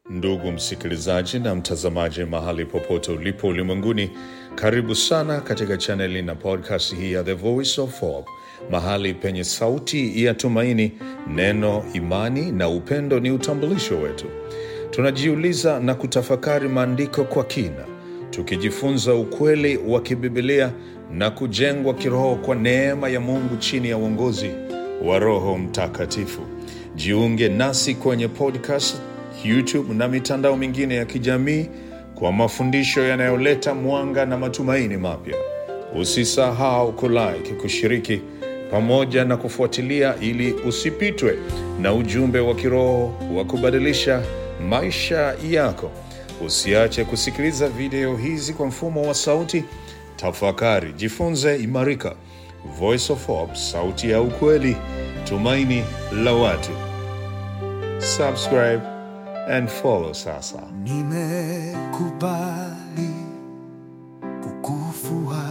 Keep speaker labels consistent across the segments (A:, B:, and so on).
A: Ndugu msikilizaji na mtazamaji, mahali popote ulipo ulimwenguni, karibu sana katika chaneli na podcast hii ya The Voice of Hope, mahali penye sauti ya tumaini. Neno, imani na upendo ni utambulisho wetu. Tunajiuliza na kutafakari maandiko kwa kina, tukijifunza ukweli wa kibibilia na kujengwa kiroho kwa neema ya Mungu chini ya uongozi wa Roho Mtakatifu. Jiunge nasi kwenye podcast, YouTube na mitandao mingine ya kijamii kwa mafundisho yanayoleta mwanga na matumaini mapya. Usisahau kulike, kushiriki pamoja na kufuatilia ili usipitwe na ujumbe wa kiroho wa kubadilisha maisha yako. Usiache kusikiliza video hizi kwa mfumo wa sauti. Tafakari, jifunze, imarika. Voice of Hope, sauti ya ukweli, tumaini la watu. Subscribe and follow sasa.
B: Nimekubali kukufuata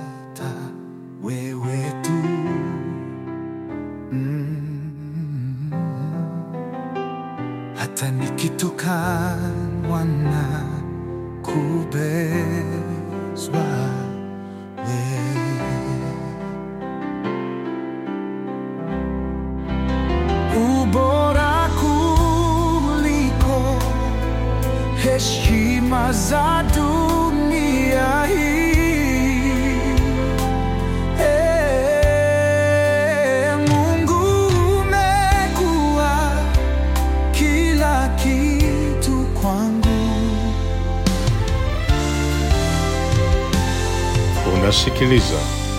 B: wewe tu, mm. hata nikitukanwa na kubezwa wewe ubora kuliko heshima za dunia hii. Ee Mungu, umekuwa kila kitu kwangu.
A: Unasikiliza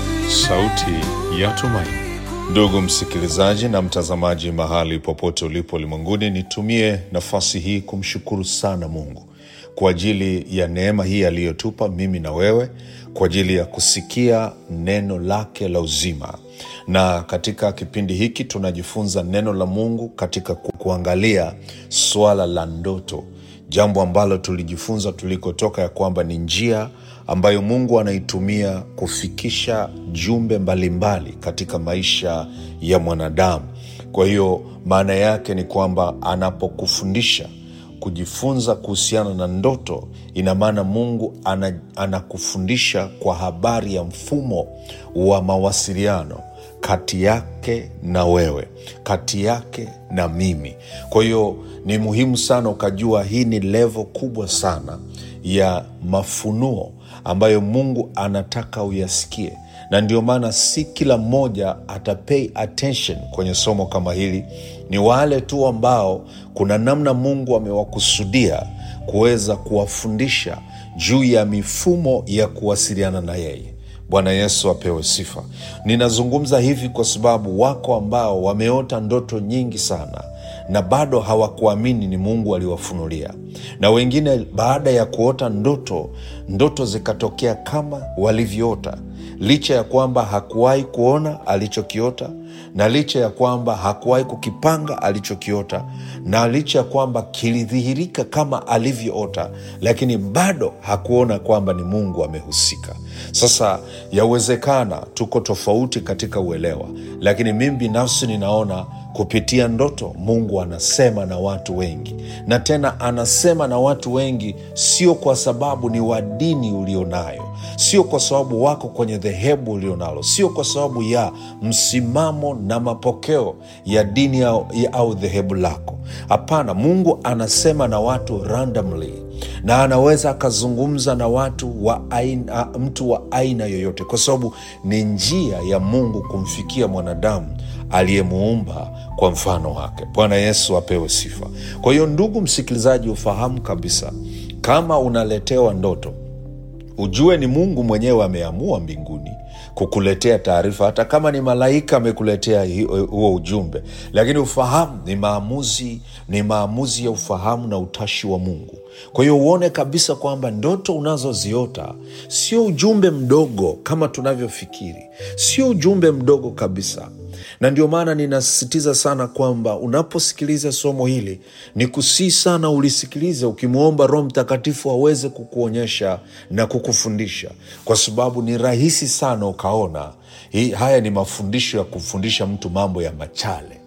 A: sauti ya tumaini. Ndugu msikilizaji na mtazamaji, mahali popote ulipo ulimwenguni, nitumie nafasi hii kumshukuru sana Mungu kwa ajili ya neema hii aliyotupa mimi na wewe, kwa ajili ya kusikia neno lake la uzima. Na katika kipindi hiki tunajifunza neno la Mungu katika ku- kuangalia swala la ndoto, jambo ambalo tulijifunza tulikotoka ya kwamba ni njia ambayo Mungu anaitumia kufikisha jumbe mbalimbali katika maisha ya mwanadamu. Kwa hiyo maana yake ni kwamba anapokufundisha kujifunza kuhusiana na ndoto, ina maana Mungu ana, anakufundisha kwa habari ya mfumo wa mawasiliano kati yake na wewe, kati yake na mimi. Kwa hiyo ni muhimu sana ukajua hii ni levo kubwa sana ya mafunuo ambayo Mungu anataka uyasikie, na ndio maana si kila mmoja atapay attention kwenye somo kama hili. Ni wale tu ambao kuna namna Mungu amewakusudia kuweza kuwafundisha juu ya mifumo ya kuwasiliana na yeye. Bwana Yesu apewe sifa. Ninazungumza hivi kwa sababu wako ambao wameota ndoto nyingi sana na bado hawakuamini ni Mungu aliwafunulia, na wengine baada ya kuota ndoto, ndoto zikatokea kama walivyoota, licha ya kwamba hakuwahi kuona alichokiota na licha ya kwamba hakuwahi kukipanga alichokiota na licha ya kwamba kilidhihirika kama alivyoota, lakini bado hakuona kwamba ni Mungu amehusika. Sasa yawezekana tuko tofauti katika uelewa, lakini mimi binafsi ninaona kupitia ndoto Mungu anasema na watu wengi, na tena anasema na watu wengi, sio kwa sababu ni wa dini ulionayo, sio kwa sababu wako kwenye dhehebu ulionalo, sio kwa sababu ya msimamo na mapokeo ya dini au, ya- au dhehebu lako. Hapana, Mungu anasema na watu randomly na anaweza akazungumza na watu wa aina, mtu wa aina yoyote, kwa sababu ni njia ya Mungu kumfikia mwanadamu aliyemuumba kwa mfano wake. Bwana Yesu apewe sifa. Kwa hiyo, ndugu msikilizaji, ufahamu kabisa, kama unaletewa ndoto ujue ni Mungu mwenyewe ameamua mbinguni kukuletea taarifa, hata kama ni malaika amekuletea hi- huo ujumbe, lakini ufahamu ni maamuzi, ni maamuzi ya ufahamu na utashi wa Mungu. Kwa hiyo uone kabisa kwamba ndoto unazoziota sio ujumbe mdogo kama tunavyofikiri, sio ujumbe mdogo kabisa na ndio maana ninasisitiza sana kwamba unaposikiliza somo hili ni kusii sana ulisikilize ukimwomba Roho Mtakatifu aweze kukuonyesha na kukufundisha, kwa sababu ni rahisi sana ukaona hii, haya ni mafundisho ya kumfundisha mtu mambo ya machale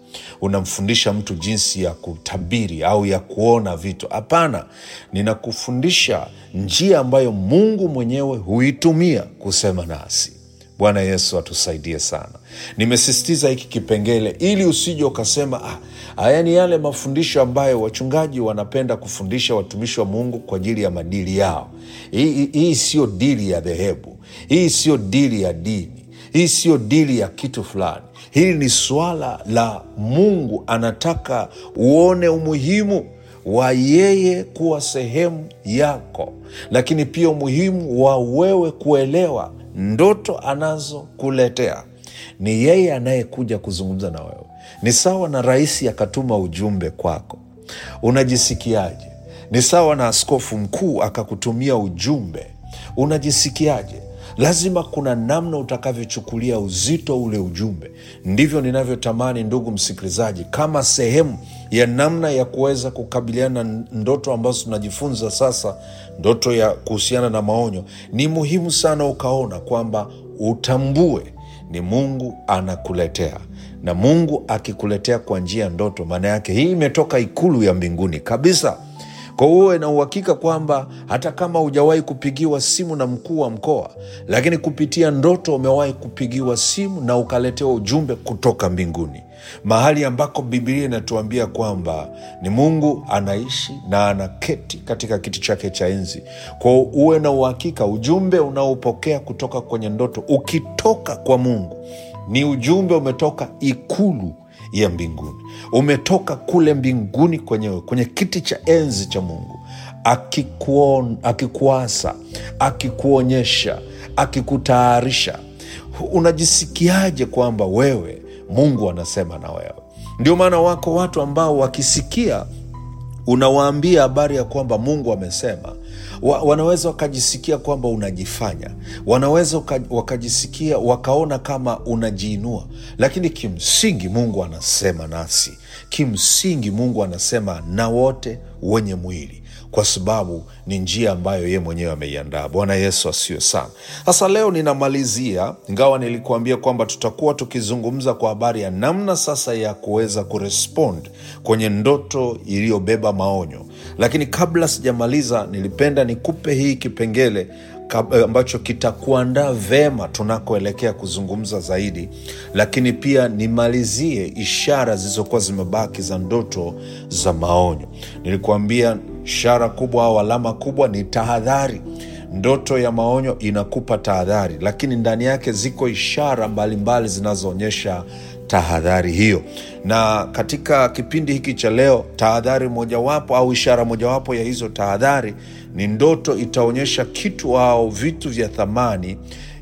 A: unamfundisha mtu jinsi ya kutabiri au ya kuona vitu. Hapana, ninakufundisha njia ambayo Mungu mwenyewe huitumia kusema nasi. Bwana Yesu atusaidie sana. Nimesisitiza hiki kipengele ili usije ukasema ah, haya ni yale mafundisho ambayo wachungaji wanapenda kufundisha watumishi wa Mungu kwa ajili ya madili yao. Hii, hii, hii siyo dili ya dhehebu, hii siyo dili ya dini, hii siyo dili ya kitu fulani. Hili ni suala la Mungu anataka uone umuhimu wa yeye kuwa sehemu yako, lakini pia umuhimu wa wewe kuelewa ndoto anazokuletea. Ni yeye anayekuja kuzungumza na wewe. Ni sawa na rais akatuma ujumbe kwako, unajisikiaje? Ni sawa na askofu mkuu akakutumia ujumbe, unajisikiaje? Lazima kuna namna utakavyochukulia uzito ule ujumbe. Ndivyo ninavyotamani, ndugu msikilizaji, kama sehemu ya namna ya kuweza kukabiliana na ndoto ambazo tunajifunza sasa, ndoto ya kuhusiana na maonyo. Ni muhimu sana ukaona kwamba utambue ni Mungu anakuletea, na Mungu akikuletea kwa njia ya ndoto, maana yake hii imetoka ikulu ya mbinguni kabisa kwa uwe na uhakika kwamba hata kama hujawahi kupigiwa simu na mkuu wa mkoa, lakini kupitia ndoto umewahi kupigiwa simu na ukaletewa ujumbe kutoka mbinguni, mahali ambako Bibilia inatuambia kwamba ni Mungu anaishi na anaketi katika kiti chake cha enzi. Kwa uwe na uhakika ujumbe unaopokea kutoka kwenye ndoto ukitoka kwa Mungu ni ujumbe umetoka ikulu ya mbinguni, umetoka kule mbinguni kwenyewe kwenye kiti cha enzi cha Mungu, akikuon, akikuasa, akikuonyesha, akikutayarisha. Unajisikiaje kwamba wewe Mungu anasema na wewe? Ndio maana wako watu ambao wakisikia unawaambia habari ya kwamba Mungu amesema wa, wanaweza wakajisikia kwamba unajifanya, wanaweza waka, wakajisikia wakaona kama unajiinua, lakini kimsingi Mungu anasema nasi. Kimsingi Mungu anasema na wote wenye mwili, kwa sababu ni njia ambayo yeye mwenyewe ameiandaa. Bwana Yesu asiwe sana. Sasa leo ninamalizia, ingawa nilikuambia kwamba tutakuwa tukizungumza kwa habari ya namna sasa ya kuweza kurespond kwenye ndoto iliyobeba maonyo, lakini kabla sijamaliza, nilipenda nikupe hii kipengele ambacho kitakuandaa vema tunakoelekea kuzungumza zaidi, lakini pia nimalizie ishara zilizokuwa zimebaki za ndoto za maonyo. Nilikuambia ishara kubwa au alama kubwa ni tahadhari. Ndoto ya maonyo inakupa tahadhari, lakini ndani yake ziko ishara mbalimbali zinazoonyesha tahadhari hiyo. Na katika kipindi hiki cha leo, tahadhari mojawapo au ishara mojawapo ya hizo tahadhari ni ndoto itaonyesha kitu au vitu vya thamani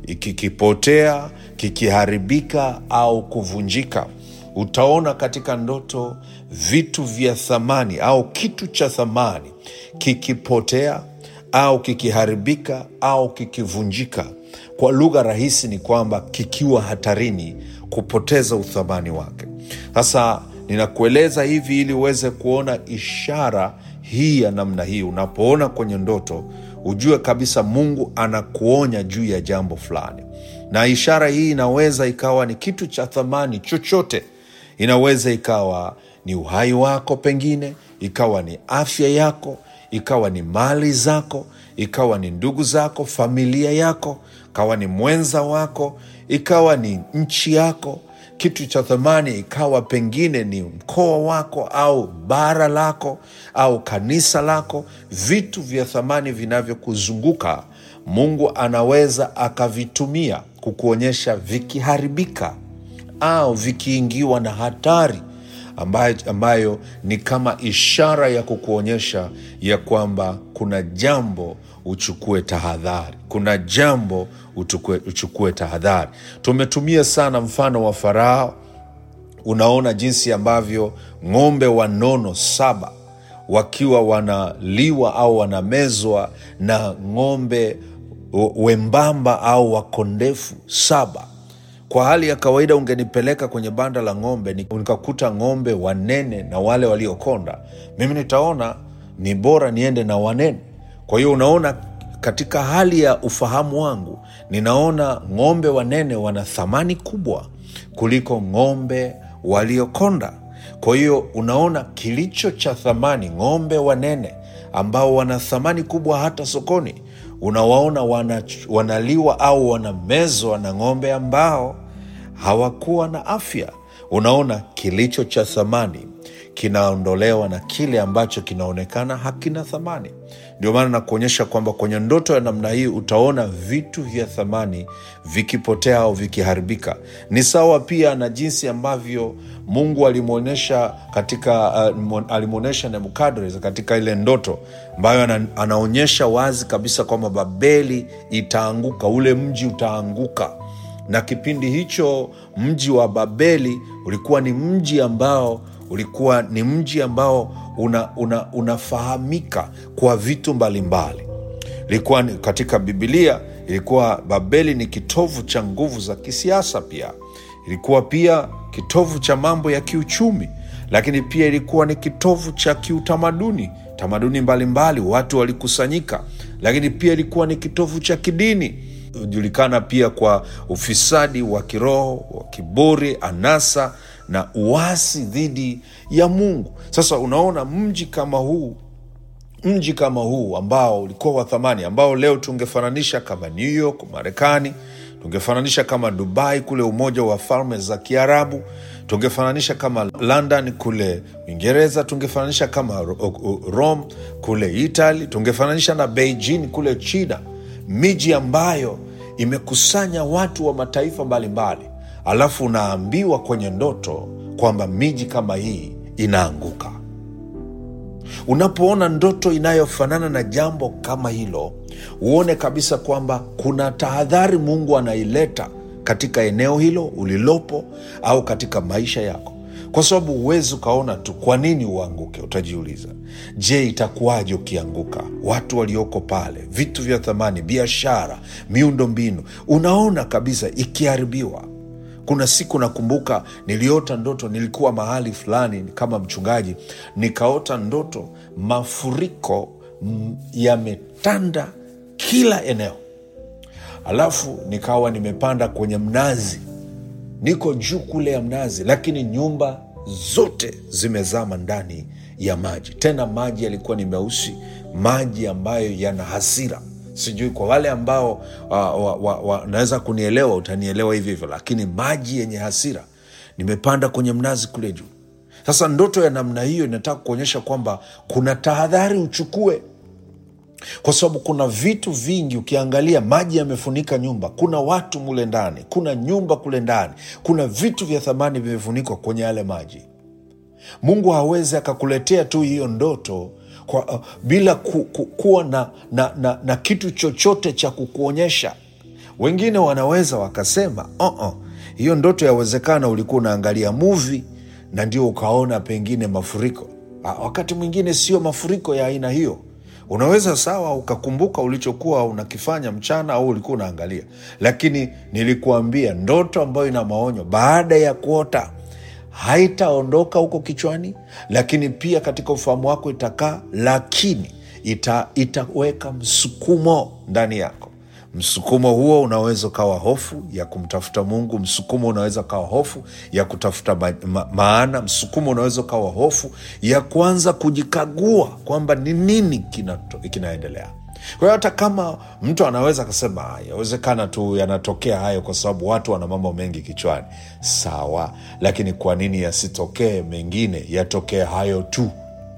A: kikipotea, kikiharibika au kuvunjika. Utaona katika ndoto vitu vya thamani au kitu cha thamani kikipotea au kikiharibika au kikivunjika. Kwa lugha rahisi ni kwamba kikiwa hatarini kupoteza uthamani wake. Sasa ninakueleza hivi ili uweze kuona ishara hii ya namna hii. Unapoona kwenye ndoto, ujue kabisa Mungu anakuonya juu ya jambo fulani, na ishara hii inaweza ikawa ni kitu cha thamani chochote. Inaweza ikawa ni uhai wako, pengine ikawa ni afya yako, ikawa ni mali zako, ikawa ni ndugu zako, familia yako, ikawa ni mwenza wako, ikawa ni nchi yako kitu cha thamani ikawa pengine ni mkoa wako au bara lako au kanisa lako. Vitu vya thamani vinavyokuzunguka Mungu anaweza akavitumia kukuonyesha vikiharibika au vikiingiwa na hatari ambayo, ambayo ni kama ishara ya kukuonyesha ya kwamba kuna jambo uchukue tahadhari, kuna jambo uchukue, uchukue tahadhari. Tumetumia sana mfano wa Farao. Unaona jinsi ambavyo ng'ombe wanono saba wakiwa wanaliwa au wanamezwa na ng'ombe wembamba au wakondefu saba. Kwa hali ya kawaida ungenipeleka kwenye banda la ng'ombe nikakuta ng'ombe wanene na wale waliokonda, mimi nitaona ni bora niende na wanene. Kwa hiyo unaona, katika hali ya ufahamu wangu ninaona ng'ombe wanene wana thamani kubwa kuliko ng'ombe waliokonda. Kwa hiyo unaona kilicho cha thamani, ng'ombe wanene ambao wana thamani kubwa hata sokoni, unawaona wana, wanaliwa au wanamezwa na ng'ombe ambao hawakuwa na afya. Unaona kilicho cha thamani kinaondolewa na kile ambacho kinaonekana hakina thamani. Ndio maana nakuonyesha kwamba kwenye ndoto ya namna hii utaona vitu vya thamani vikipotea au vikiharibika. Ni sawa pia na jinsi ambavyo Mungu alimwonyesha katika uh, alimwonyesha Nebukadreza katika ile ndoto ambayo ana, anaonyesha wazi kabisa kwamba Babeli itaanguka, ule mji utaanguka na kipindi hicho mji wa Babeli ulikuwa ni mji ambao ulikuwa ni mji ambao una, una, unafahamika kwa vitu mbalimbali. Ilikuwa ni- katika Bibilia ilikuwa Babeli ni kitovu cha nguvu za kisiasa, pia ilikuwa pia kitovu cha mambo ya kiuchumi, lakini pia ilikuwa ni kitovu cha kiutamaduni, tamaduni mbalimbali, watu walikusanyika, lakini pia ilikuwa ni kitovu cha kidini hujulikana pia kwa ufisadi wa kiroho, wa kiburi, anasa na uasi dhidi ya Mungu. Sasa unaona mji kama huu mji kama huu ambao ulikuwa wa thamani, ambao leo tungefananisha kama New York Marekani, tungefananisha kama Dubai kule Umoja wa Falme za Kiarabu, tungefananisha kama London kule Uingereza, tungefananisha kama Ro- Rome kule Italy, tungefananisha na Beijing kule China, miji ambayo imekusanya watu wa mataifa mbalimbali, alafu unaambiwa kwenye ndoto kwamba miji kama hii inaanguka. Unapoona ndoto inayofanana na jambo kama hilo, uone kabisa kwamba kuna tahadhari Mungu anaileta katika eneo hilo ulilopo au katika maisha yako, kwa sababu huwezi ukaona tu kwa nini uanguke. Utajiuliza, je, itakuwaje ukianguka? Watu walioko pale, vitu vya thamani, biashara, miundo mbinu, unaona kabisa ikiharibiwa. Kuna siku nakumbuka niliota ndoto, nilikuwa mahali fulani kama mchungaji, nikaota ndoto mafuriko mm, yametanda kila eneo, alafu nikawa nimepanda kwenye mnazi, niko juu kule ya mnazi, lakini nyumba zote zimezama ndani ya maji. Tena maji yalikuwa ni meusi, maji ambayo yana hasira. Sijui kwa wale ambao wanaweza wa, wa, wanaweza kunielewa, utanielewa hivyo hivyo, lakini maji yenye hasira. Nimepanda kwenye mnazi kule juu. Sasa ndoto ya namna hiyo inataka kuonyesha kwamba kuna tahadhari uchukue kwa sababu kuna vitu vingi ukiangalia, maji yamefunika nyumba, kuna watu mule ndani, kuna nyumba kule ndani, kuna vitu vya thamani vimefunikwa kwenye yale maji. Mungu hawezi akakuletea tu hiyo ndoto kwa, uh, bila ku, ku, kuwa na, na, na, na kitu chochote cha kukuonyesha. Wengine wanaweza wakasema uh-uh, hiyo ndoto yawezekana ulikuwa unaangalia muvi na ndio ukaona pengine mafuriko. Ah, wakati mwingine sio mafuriko ya aina hiyo unaweza sawa ukakumbuka ulichokuwa unakifanya mchana au ulikuwa unaangalia, lakini nilikuambia ndoto ambayo ina maonyo baada ya kuota haitaondoka huko kichwani, lakini pia katika ufahamu wako itakaa, lakini ita, itaweka msukumo ndani yako. Msukumo huo unaweza ukawa hofu ya kumtafuta Mungu. Msukumo unaweza ukawa hofu ya kutafuta ma, ma, maana. Msukumo unaweza ukawa hofu ya kuanza kujikagua kwamba ni nini kinato- kinaendelea. Kwa hiyo hata kama mtu anaweza akasema "Ah, yawezekana tu yanatokea hayo kwa sababu watu wana mambo mengi kichwani, sawa, lakini kwa nini yasitokee mengine, yatokee hayo tu?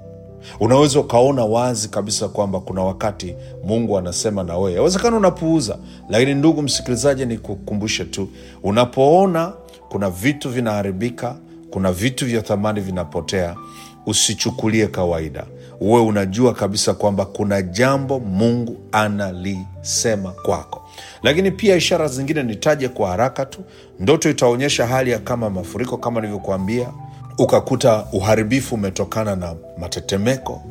A: Unaweza ukaona wazi kabisa kwamba kuna wakati Mungu anasema na wewe, yawezekana unapuuza. Lakini ndugu msikilizaji, nikukumbushe tu, unapoona kuna vitu vinaharibika, kuna vitu vya thamani vinapotea, usichukulie kawaida. Uwe unajua kabisa kwamba kuna jambo Mungu analisema kwako. Lakini pia ishara zingine nitaje kwa haraka tu. Ndoto itaonyesha hali ya kama mafuriko, kama nilivyokuambia ukakuta uharibifu umetokana na matetemeko,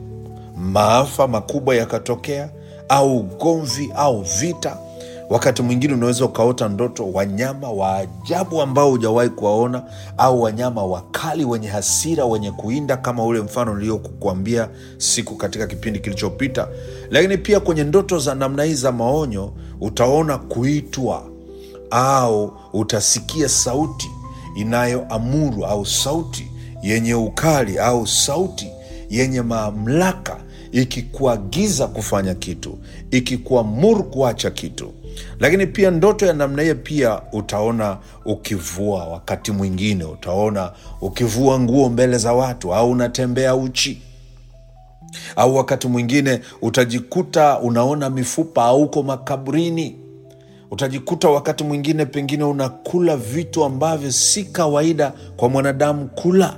A: maafa makubwa yakatokea, au ugomvi au vita. Wakati mwingine unaweza ukaota ndoto wanyama wa ajabu ambao hujawahi kuwaona, au wanyama wakali wenye hasira, wenye kuinda, kama ule mfano niliokuambia siku katika kipindi kilichopita. Lakini pia kwenye ndoto za namna hii za maonyo utaona kuitwa au utasikia sauti inayoamuru au sauti yenye ukali au sauti yenye mamlaka ikikuagiza kufanya kitu, ikikuamuru kuacha kitu. Lakini pia ndoto ya namna hiyo pia utaona ukivua, wakati mwingine utaona ukivua nguo mbele za watu, au unatembea uchi au wakati mwingine utajikuta unaona mifupa au uko makaburini. Utajikuta wakati mwingine pengine unakula vitu ambavyo si kawaida kwa mwanadamu kula.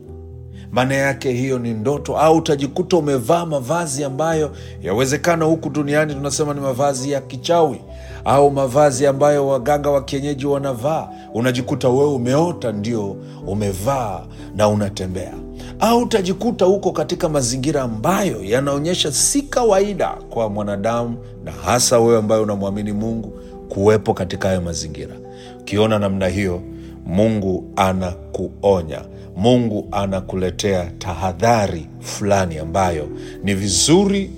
A: Maana yake hiyo ni ndoto. Au utajikuta umevaa mavazi ambayo yawezekana huku duniani tunasema ni mavazi ya kichawi au mavazi ambayo waganga wa kienyeji wanavaa. Unajikuta wewe umeota ndio umevaa na unatembea au utajikuta huko katika mazingira ambayo yanaonyesha si kawaida kwa mwanadamu, na hasa wewe ambaye unamwamini Mungu kuwepo katika hayo mazingira. Ukiona namna hiyo, Mungu anakuonya, Mungu anakuletea tahadhari fulani ambayo ni vizuri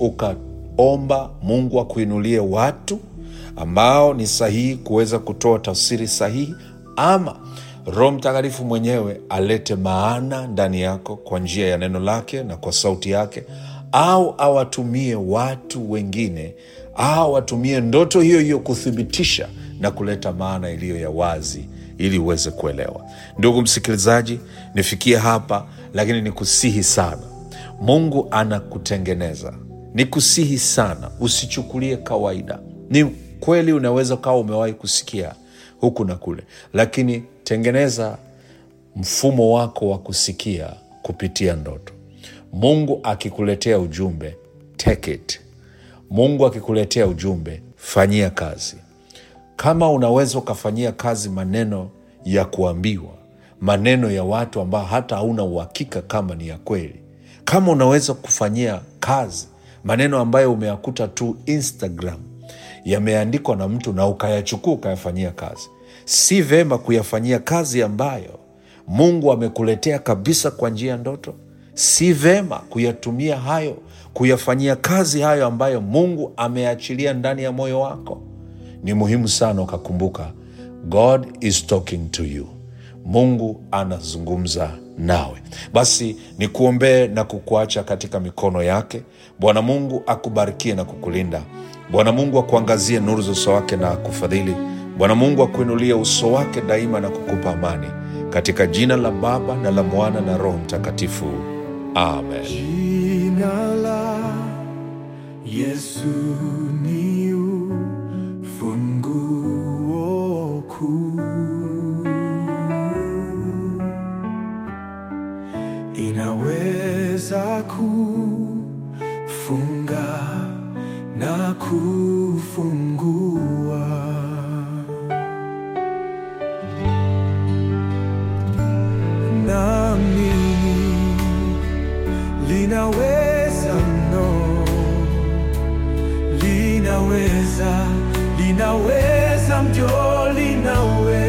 A: ukaomba Mungu akuinulie watu ambao ni sahihi kuweza kutoa tafsiri sahihi ama Roho Mtakatifu mwenyewe alete maana ndani yako kwa njia ya neno lake na kwa sauti yake, au awatumie watu wengine, au atumie ndoto hiyo hiyo kuthibitisha na kuleta maana iliyo ya wazi ili uweze kuelewa. Ndugu msikilizaji, nifikie hapa, lakini nikusihi sana, Mungu anakutengeneza. Nikusihi sana, usichukulie kawaida. Ni kweli unaweza ukawa umewahi kusikia huku na kule, lakini tengeneza mfumo wako wa kusikia kupitia ndoto. Mungu akikuletea ujumbe, take it. Mungu akikuletea ujumbe, fanyia kazi. Kama unaweza ukafanyia kazi maneno ya kuambiwa, maneno ya watu ambao hata hauna uhakika kama ni ya kweli, kama unaweza kufanyia kazi maneno ambayo umeyakuta tu Instagram yameandikwa na mtu na ukayachukua ukayafanyia kazi, si vema kuyafanyia kazi ambayo Mungu amekuletea kabisa kwa njia ya ndoto. Si vema kuyatumia hayo, kuyafanyia kazi hayo ambayo Mungu ameachilia ndani ya moyo wako. Ni muhimu sana ukakumbuka, God is talking to you. Mungu anazungumza nawe. Basi nikuombee na kukuacha katika mikono yake. Bwana Mungu akubarikie na kukulinda. Bwana Mungu akuangazie nuru za uso wake na akufadhili. Bwana Mungu akuinulie uso wake daima na kukupa amani, katika jina la Baba na la Mwana na Roho Mtakatifu, amen.
B: Jina la Yesu ni ufunguo kuu, inaweza kufunga na kufungua. Naamini linaweza no, linaweza, linaweza mjo, linaweza